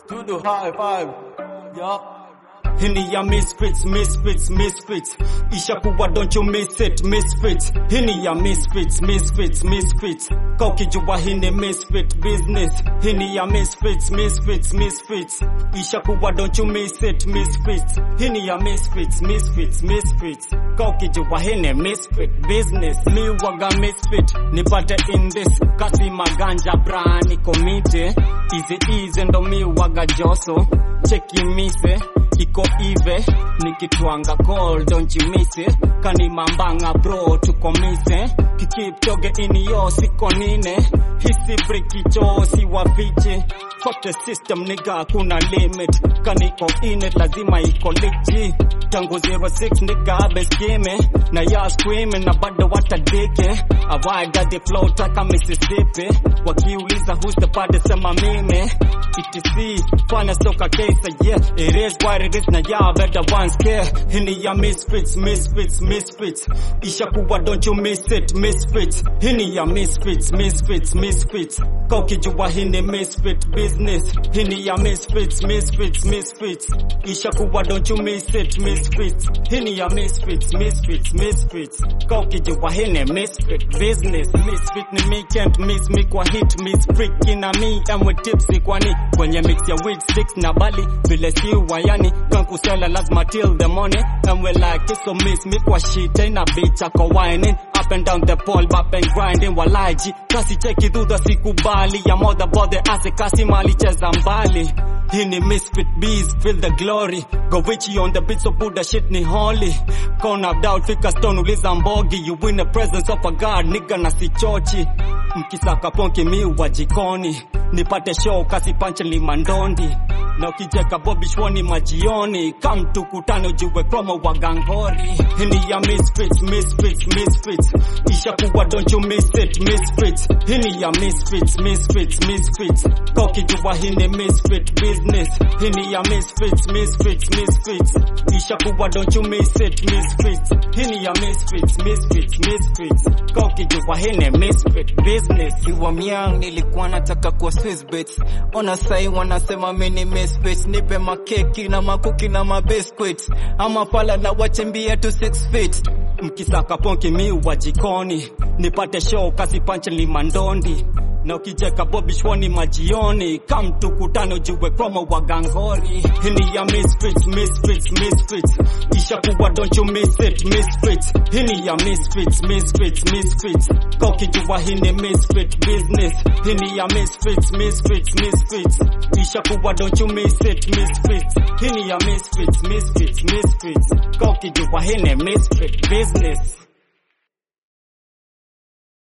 to the high five. Yeah. Hini ya misfits, misfits, misfits. Ishakuwa don't you miss it, misfits. Hini ya misfits, misfits, misfits. Kaukijua hini misfit business. Hini ya misfits, misfits, misfits. Ishakuwa don't you miss it, misfits. Hini ya misfits, misfits, misfits. Kaukijua hini misfit business. Mi waga misfit, nipate in this. Kasi maganja bra nikomite. Easy easy ndo mi waga joso. Cheki mise iko ive nikitwanga call don't you miss it kani mambanga bro tuko mise kikip toge ini yo siko nine hisi brikicho si wafiche fuck the system nigga kuna limit kani iko in it lazima iko legit tangu 06 nigga beskime na ya screaming na bado watadike awaga the flow taka Mississippi wakiuliza who's the baddest sema mimi etc fanya soka kesa yeah it is what it is na ya better ones care hini ya misfits misfits misfits ishakuwa don't you miss it misfits hini ya misfits misfits misfits kaukijua hini misfit business hini ya misfits misfits misfits ishakuwa don't you miss it misfits hini ya misfits misfits misfits kaukijua hini misfit business misfit ni me can't miss me kwa hit miss freaking na me and with tipsy kwani kwenye mix ya weed sticks na bali vile si wayani kankusela lazima till the morning and we like it so miss me kwa shit na bitch ako whining up and down the pole bap and grinding walaji kasi cheki dhudha sikubali ya mother bother ase kasi mali cheza mbali hii ni misfit bees feel the glory go witchy on the beat so buddha shit ni holy kona doubt fika stone uliza mbogi you win the presence of a god nigga na sichochi mkisaka ponki mi wa jikoni nipate show kasi panche limandondi na ukijeka bobi shwani majioni kam tukutane ujue promo wa gangori hini ya misfits misfits misfits ishakuwa don't you miss it misfits hini ya misfits misfits misfits kokijua hini misfit business hini ya misfits misfits misfits ishakuwa don't you miss it misfits hini ya misfits misfits misfits kokijua hini misfit business Kiwa myang nilikuwa nataka kwa Swiss bets. Ona sai wanasema mimi ni misfits. Nipe makeki na makuki na mabiscuits. Ama pala na wachembia tu 6 feet. mkisaka ponki mi wa jikoni nipate show kasi panche limandondi na ukijeka bobi shwani majioni kam tukutane ujue promo wa gangori hini ya misfits misfits misfits ishakuwa don't you miss it misfits hini ya misfits misfits misfits kaukijua hini misfit business hini ya misfits misfits misfits ishakuwa don't you miss it misfits hini ya misfits misfits misfits kaukijua hini misfit business